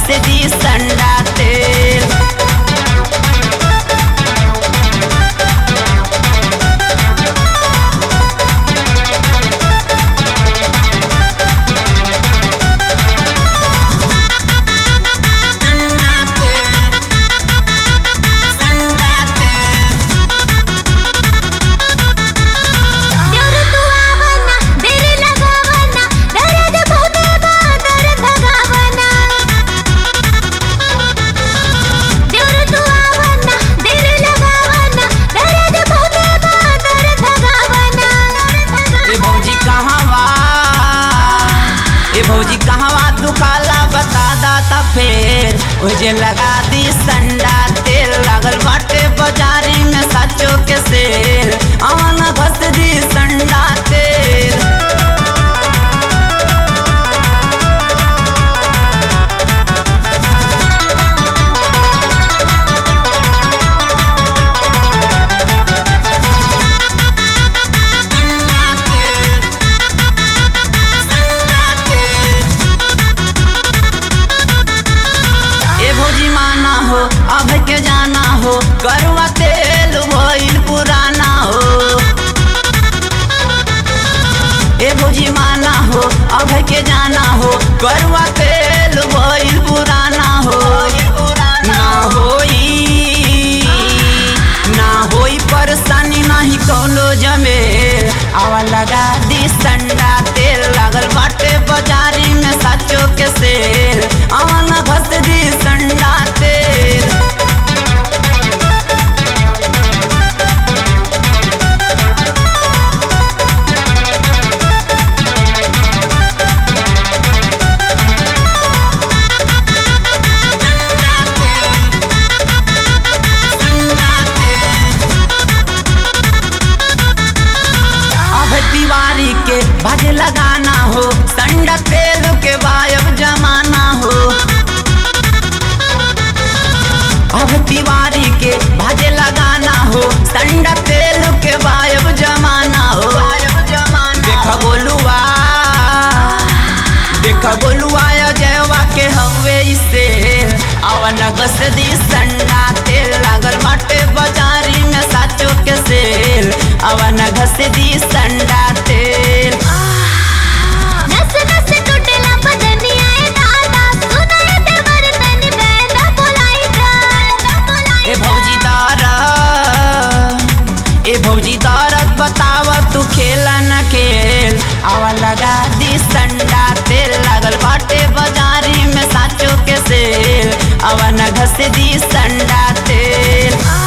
घस दी संडा तेल देवर तू आवना देर लगावना दर्द बहुते बा दर्द भगावना देवर तू आवना देर लगावना दर्द बहुते बा दर्द भगावना ए भौजी कहवा ए भौजी कहवा दुकाला बता दाता फेर ओजे लगा दी संडा तेल लागल बाटे बाजारी में साचो के सेल आवन घस दी संडा तेल ए भौजी माना हो अब के जाना हो करवा तेल भइल पुराना हो ए भौजी माना हो अब के जाना हो करवा तेल भइल पुराना हो ना होई ना होई परेशानी नहीं कौनो जमे आवा लगा दी संडा तेल लागल बाटे बाजारी में साचो के सेल आवा न घस दी संडा तेल अब दीवारी के भज लगाना हो संडा तेल के वायब जमाना हो अब दीवारी के भज लगाना हो संडा तेल के वायब जमाना हो देख बोलुआ देख बोलुआ जयवा के हवे इसे अवन घस दी संडा तेल लागल बाटे बाजारी में साचो के सेल अवन घस दी संडा तेल नस नस टूटला बदनिया ए दादा सुनाए देवर तनी बैना बोलाई जा ए भौजी दारा ए भौजी दारत बताव तू खेला न खेल आवा लगा दी संडा तेल लागल बाटे बाजारी में साचो के सेल आवा न घस दी संडा तेल